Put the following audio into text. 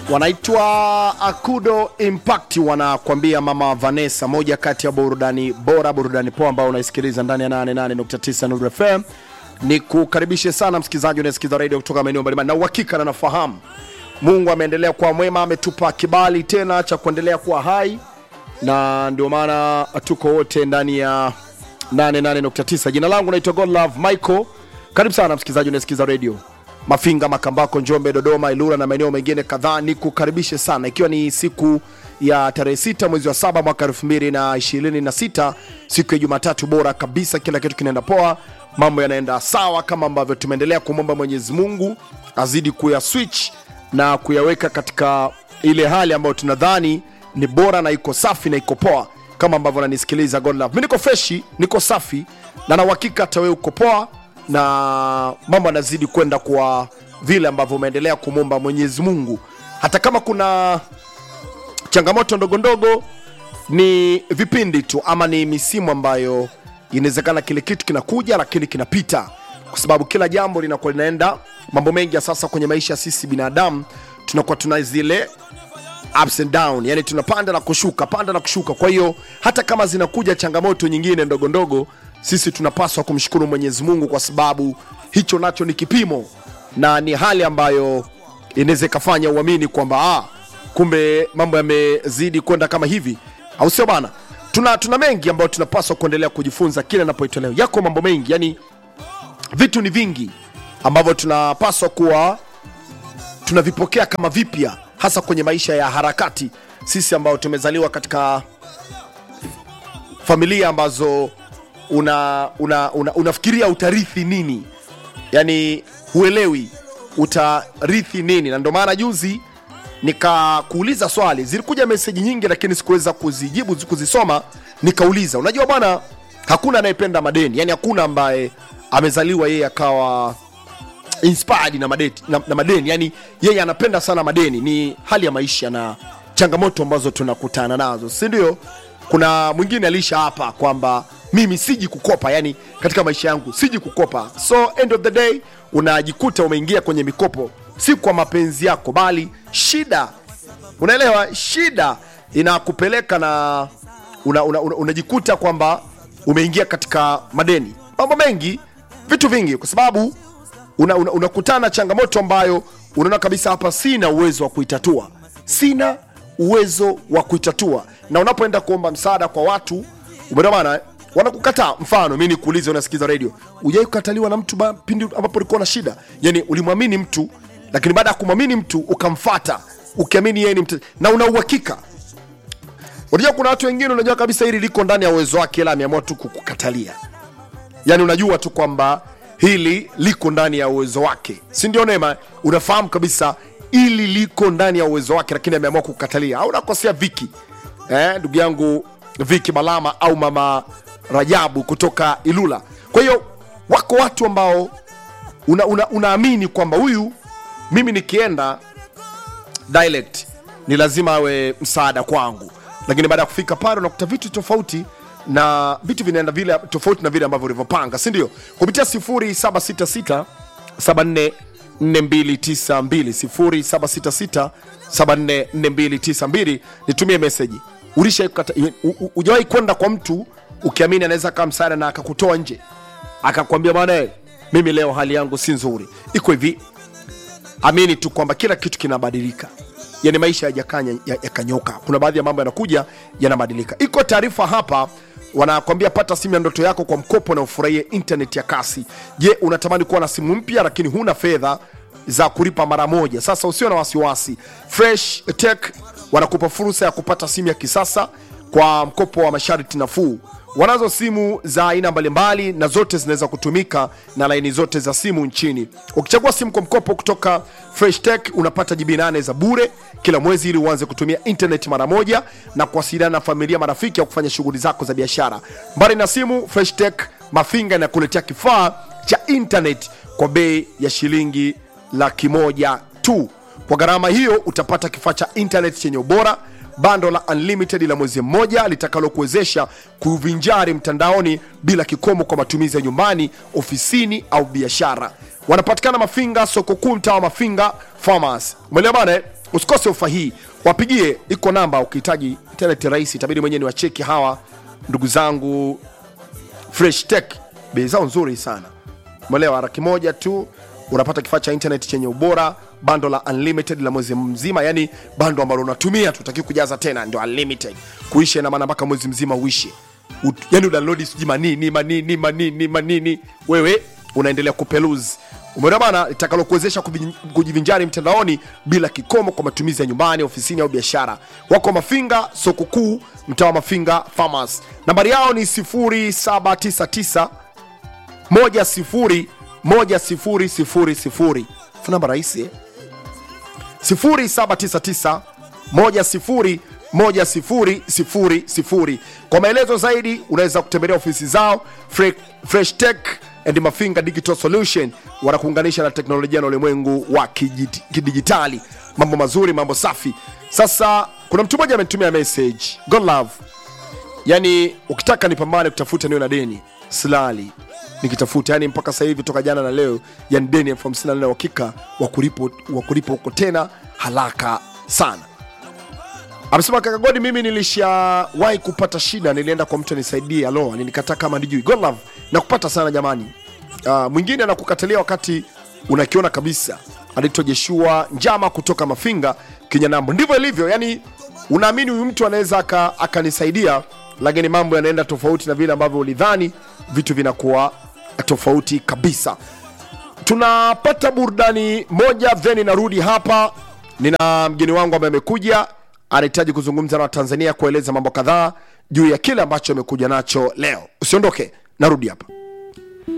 wanaitwa Akudo Impact, wanakwambia Mama Vanessa, moja kati ya burudani bora, burudani poa ambao unaisikiliza ndani ya 88.9 Nuru FM. Ni kukaribishe sana msikilizaji unayesikiza radio kutoka maeneo mbalimbali, na uhakika na nafahamu Mungu ameendelea kuwa mwema, ametupa kibali tena cha kuendelea kuwa hai, na ndio maana tuko wote ndani ya 88.9. Jina langu naitwa Godlove Michael. Karibu sana msikilizaji unayesikiza radio Mafinga, Makambako, Njombe, Dodoma, Ilura na maeneo mengine kadhaa. Ni kukaribishe sana, ikiwa ni siku ya tarehe sita mwezi wa saba mwaka elfu mbili na ishirini na sita siku ya Jumatatu bora kabisa. Kila kitu kinaenda poa, mambo yanaenda sawa kama ambavyo tumeendelea kumwomba Mwenyezi Mungu azidi kuya switch na kuyaweka katika ile hali ambayo tunadhani ni bora na iko safi na iko poa, kama ambavyo nanisikiliza Godlove. Mimi niko freshi, niko safi na na uhakika hata wewe uko poa na mambo yanazidi kwenda kwa vile ambavyo umeendelea kumwomba Mwenyezi Mungu, hata kama kuna changamoto ndogo ndogo, ni vipindi tu ama ni misimu ambayo inawezekana kile kitu kinakuja lakini kinapita, kwa sababu kila jambo linakuwa linaenda. Mambo mengi ya sasa kwenye maisha sisi binadamu tunakuwa tuna zile ups and down, yani tunapanda na kushuka, panda na kushuka. Kwa hiyo hata kama zinakuja changamoto nyingine ndogo ndogo sisi tunapaswa kumshukuru Mwenyezi Mungu kwa sababu hicho nacho ni kipimo na ni hali ambayo inaweza ikafanya uamini kwamba ah, kumbe mambo yamezidi kwenda kama hivi, au sio bana? Tuna, tuna mengi ambayo tunapaswa kuendelea kujifunza kila napoitwa leo. Yako mambo mengi, yani vitu ni vingi ambavyo tunapaswa kuwa tunavipokea kama vipya, hasa kwenye maisha ya harakati, sisi ambao tumezaliwa katika familia ambazo una, una, una, unafikiria utarithi nini, yani huelewi utarithi nini, na ndio maana juzi nikakuuliza swali. Zilikuja meseji nyingi, lakini sikuweza kuzijibu kuzisoma. Nikauliza, unajua bwana, hakuna anayependa madeni, yani hakuna ambaye amezaliwa yeye akawa inspired na, madeti, na, na madeni, yani yeye anapenda sana madeni. Ni hali ya maisha na changamoto ambazo tunakutana nazo, si ndio? Kuna mwingine alisha hapa kwamba mimi siji kukopa, yani katika maisha yangu siji kukopa. So end of the day unajikuta umeingia kwenye mikopo, si kwa mapenzi yako, bali shida, unaelewa, shida inakupeleka na unajikuta una, una, unajikuta kwamba umeingia katika madeni, mambo mengi, vitu vingi, kwa sababu unakutana una, una na changamoto ambayo unaona kabisa hapa sina uwezo wa kuitatua, sina uwezo wa kuitatua, na unapoenda kuomba msaada kwa watu, umeona bana wanakukataa. Mfano, mi nikuulize, unasikiza redio, ujai kukataliwa na mtu ba, pindi ambapo ulikuwa na shida? Yani ulimwamini mtu, lakini baada ya kumwamini mtu ukamfata ukiamini yeye ni mtu na una uhakika. Unajua kuna watu wengine, unajua kabisa hili liko ndani ya uwezo wake, ila ameamua tu kukukatalia. Yani unajua tu kwamba hili liko ndani ya uwezo wake, si ndio? Neema, unafahamu kabisa hili liko ndani ya uwezo wake, lakini ameamua kukatalia. Au unakosea Viki, eh, ndugu yangu Viki Malama au mama Rajabu kutoka Ilula. Kwa hiyo wako watu ambao una, una, unaamini kwamba huyu mimi nikienda dialect ni lazima awe msaada kwangu, lakini baada ya kufika pale unakuta vitu tofauti na vitu vinaenda vile tofauti na vile ambavyo ulivyopanga, si ndio? Kupitia 0766 74 4292 0766 nitumie meseji. Ujawahi kwenda kwa mtu ukiamini anaweza kaa msaada na akakutoa nje akakwambia, bwana, mimi leo hali yangu si nzuri, iko hivi. Amini tu kwamba kila kitu kinabadilika, yani maisha yajakanya yakanyoka. Kuna baadhi ya mambo yanakuja yanabadilika. Iko taarifa hapa wanakwambia pata simu ya ndoto yako kwa mkopo na ufurahie internet ya kasi. Je, unatamani kuwa na simu mpya lakini huna fedha za kulipa mara moja? Sasa usio na wasiwasi, Fresh Tech wanakupa fursa ya kupata simu ya kisasa kwa mkopo wa masharti nafuu. Wanazo simu za aina mbalimbali na zote zinaweza kutumika na laini zote za simu nchini. Ukichagua simu kwa mkopo kutoka Fresh Tech unapata jibi nane za bure kila mwezi ili uanze kutumia internet mara moja na kuwasiliana na familia, marafiki au kufanya shughuli zako za biashara. Mbali na simu, Fresh Tech Mafinga inakuletea kifaa cha internet kwa bei ya shilingi laki moja tu. Kwa gharama hiyo utapata kifaa cha internet chenye ubora bando la unlimited la mwezi mmoja litakalokuwezesha kuvinjari mtandaoni bila kikomo kwa matumizi ya nyumbani, ofisini au biashara. Wanapatikana Mafinga, soko kuu, mtaa wa Mafinga Farmers. Umeelewa bana? eh? usikose ofa hii wapigie iko namba ukihitaji internet rahisi itabidi mwenyewe ni wacheki hawa ndugu zangu fresh tech bei zao nzuri sana mwelewa laki moja tu unapata kifaa cha internet chenye ubora bando la unlimited la mwezi mzima yani bando ambalo unatumia tutaki kujaza tena ndio unlimited kuisha ina maana mpaka mwezi mzima uishe Ut- yani udownload sijui manini manini manini manini wewe unaendelea kupeluzi umeona bana litakalokuwezesha kuvi- kujivinjari mtandaoni bila kikomo kwa matumizi ya nyumbani ofisini au biashara wako mafinga soko kuu mtaa wa mafinga farmers nambari yao ni 0799 moja sifuri moja sifuri sifuri sifuri Fu namba rahisi eh? 0799 moja sifuri moja sifuri sifuri sifuri kwa maelezo zaidi unaweza kutembelea ofisi zao Fre fresh tech and mafinga digital solution wanakuunganisha na teknolojia na ulimwengu wa kijiti- kidijitali mambo mazuri mambo safi sasa kuna mtu mmoja amenitumia message god love yani ukitaka nipambane kutafuta niwe na deni silali nikitafuta yani mpaka sasa hivi toka jana na leo yani deni elfu hamsini na nne uhakika wa kulipo wa kulipa huko tena haraka sana amesema kaka godi mimi nilishawahi kupata shida nilienda kwa mtu anisaidie alo alinikataa kama nijui god love na kupata sana jamani uh, mwingine anakukatalia wakati unakiona kabisa anaitwa jeshua njama kutoka mafinga kinyanambo ndivyo ilivyo yani unaamini huyu mtu anaweza aka- akanisaidia lakini mambo yanaenda tofauti na vile ambavyo ulidhani vitu vinakuwa tofauti kabisa tunapata burudani moja then narudi hapa nina mgeni wangu ambaye amekuja anahitaji kuzungumza na watanzania kueleza mambo kadhaa juu ya kile ambacho amekuja nacho leo usiondoke narudi hapa